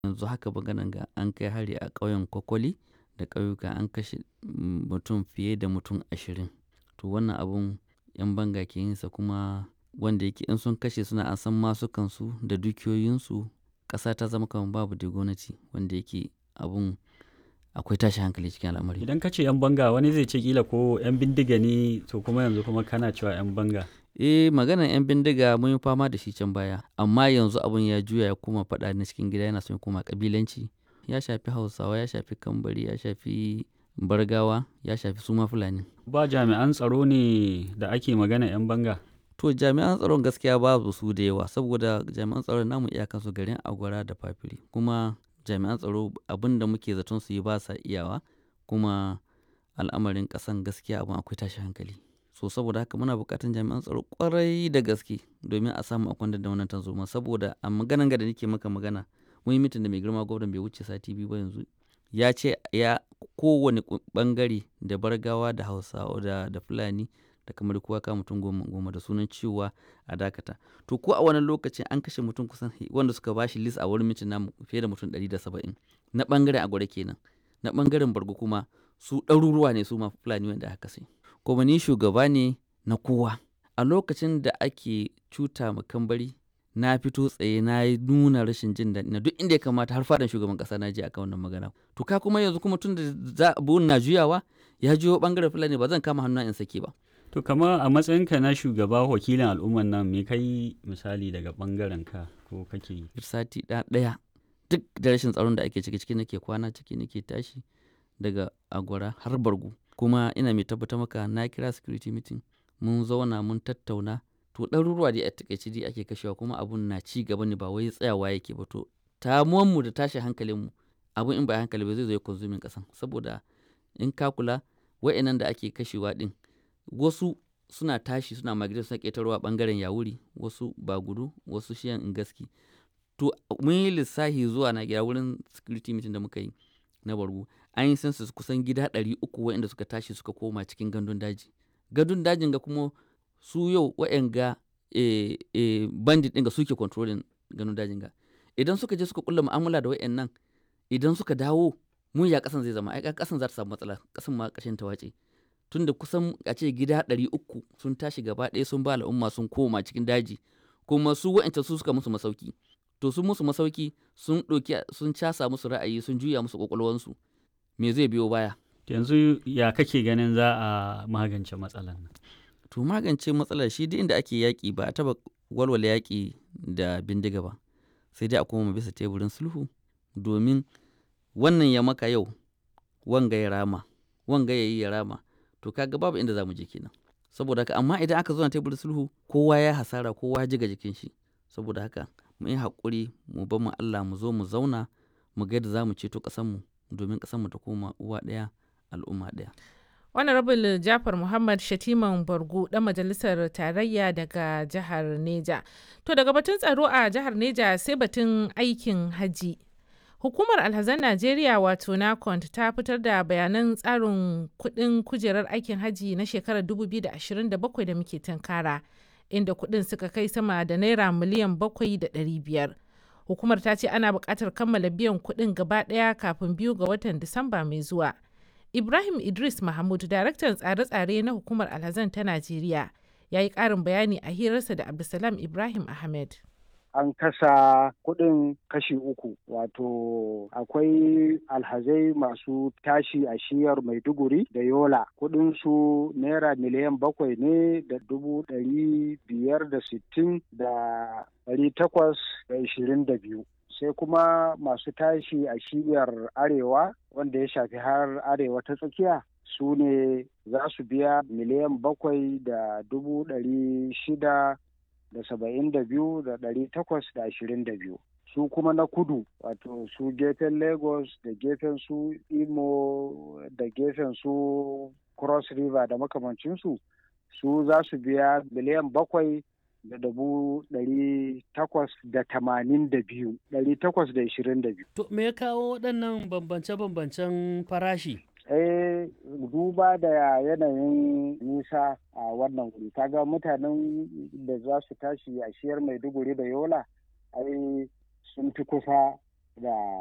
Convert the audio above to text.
yanzu haka maganan ga an kai hari a ƙauyen kwakwali da ƙauyuka an kashe mutum fiye da mutum ashirin to wannan abun yan banga ke yinsa kuma wanda yake in sun kashe suna an san masukansu da dukiyoyinsu ƙasa ta zama kamar babu da gwamnati wanda yake abun akwai tashi hankali cikin al'amari Idan ka ce 'yan banga wani zai ce kila ko 'yan bindiga ne to kuma yanzu kuma kana cewa 'yan banga. eh maganar 'yan bindiga mun yi fama da shi can baya amma yanzu abun ya juya ya koma faɗa na cikin gida yana son ya koma kabilanci ya shafi hausawa ya shafi kambari ya shafi bargawa ya shafi suma fulani Ba jami'an tsaro ne da ake magana 'yan banga. to jami'an tsaron gaskiya babu su da yawa saboda jami'an tsaron namu iyakansu garin agwara da fafiri kuma jami'an tsaro abin da muke zaton su yi ba sa iyawa kuma al'amarin ƙasan gaskiya abin akwai tashi hankali so saboda haka muna buƙatar jami'an tsaro ƙwarai da gaske domin a samu a kwantar da wannan tarzoma saboda a maganan ga da nake maka magana mun yi mitin da mai girma gwamnan bai wuce sati biyu ba yanzu ya ce ya kowane bangare da bargawa da hausawa da, da fulani da kamar kowa ka mutum goma goma da sunan cewa a dakata to ko a wannan lokacin an kashe mutum kusan wanda suka bashi list a wurin mitin namu fiye da mutum 170 na bangaren agwada kenan na bangaren bargo kuma su ɗaruruwa ne su ma fulani wanda aka kashe kuma ni shugaba ne na kowa a lokacin da ake cuta ma kambari na fito tsaye na yi nuna rashin jin daɗi na duk inda ya kamata har fadan shugaban ƙasa na je akan wannan magana to ka kuma yanzu kuma tun da za buhun na juyawa ya juyo bangaren fulani ba zan kama hannu in sake ba To kama a matsayinka na shugaba wakilin al'umman nan me kai misali daga bangaren ka ko kake yi? sati ɗaya duk da rashin tsaron da ake ciki ciki nake kwana ciki nake tashi daga agwara har bargu kuma ina mai tabbatar maka na kira security meeting mun zauna mun tattauna to ɗaruruwa dai a takaice dai ake kashewa kuma abun na ci gaba ne ba wai tsayawa yake ba to mu da tashi hankalinmu abun in ba hankali ba zai zo ya konsumin kasan saboda in ka kula wa'annan da ake kashewa din wasu suna tashi suna migrate suna ƙetarwa bangaren yawuri wasu ba gudu wasu shiyan gaski to mun yi lissahi zuwa na gida wurin security meeting da muka yi na bargu an yi census kusan gida ɗari uku waɗanda suka tashi suka koma cikin gandun daji gandun dajin ga kuma su yau waɗanga e, e, bandit ɗin ga suke controlling gandun dajin ga idan suka je suka kulla mu'amala da waɗannan idan suka dawo mun ya kasan zai zama ai kasan za ta samu matsala kasan ma kashin ta wace tunda kusan a ce gida ɗari uku sun tashi gaba ɗaya sun ba al'umma sun koma cikin daji kuma su wa'ancan su suka musu masauki to sun musu masauki sun ɗauki sun casa musu ra'ayi sun juya musu ƙwaƙwalwansu me zai biyo baya Yanzu ya kake ganin za a magance matsalar nan? to magance matsalar shi duk inda ake yaƙi ba a taɓa walwala yaƙi da bindiga ba sai dai a koma bisa teburin sulhu domin wannan ya maka yau wanga ya rama wanga ya yi ya rama to kaga babu inda za mu je kenan saboda haka amma idan aka zo na teburin sulhu kowa ya hasara kowa ya jiga jikin shi saboda haka mu yi haƙuri mu bar mu Allah mu zo mu zauna mu ga yadda za mu ceto ƙasarmu domin ƙasarmu ta koma uwa ɗaya al'umma ɗaya. honorable jafar muhammad shatiman bargu dan majalisar tarayya daga jihar neja to daga batun tsaro a jihar neja sai batun aikin haji hukumar alhazan najeriya wato nacont ta fitar da bayanan tsarin kudin kujerar aikin haji na shekarar 2027 da muke tunkara inda kudin suka kai sama da naira miliyan 7,500 hukumar ta ce ana buƙatar kammala biyan kudin gaba ɗaya kafin biyu ga watan disamba mai zuwa Ibrahim Idris Mahmud, daraktan tsare-tsare na hukumar alhazan ta Najeriya, ya yi ƙarin bayani a hirarsa da Abdulsalam Ibrahim Ahmed. An kasa kuɗin kashi uku, wato akwai alhazai masu tashi a shiyar Maiduguri da Yola. Kuɗinsu naira miliyan bakwai ne da dubu ɗari biyar da sittin da ɗari takwas da ishirin da biyu. sai kuma masu tashi a shiyar arewa wanda ya shafi har arewa ta tsakiya su ne za su biya miliyan bakwai da dubu ɗari shida da saba'in da biyu da ɗari takwas da ashirin da biyu su kuma na kudu wato su gefen lagos da gefen su imo da gefen su cross river da makamancinsu su za su biya miliyan bakwai da dubu ɗari takwas da tamanin da biyu ɗari takwas da ishirin da biyu. To me ya kawo waɗannan bambance-bambancen farashi? Eh duba da yanayin nisa a wannan wuri kaga mutanen da za su tashi a shiyar maiduguri da yola ai sun fi kusa da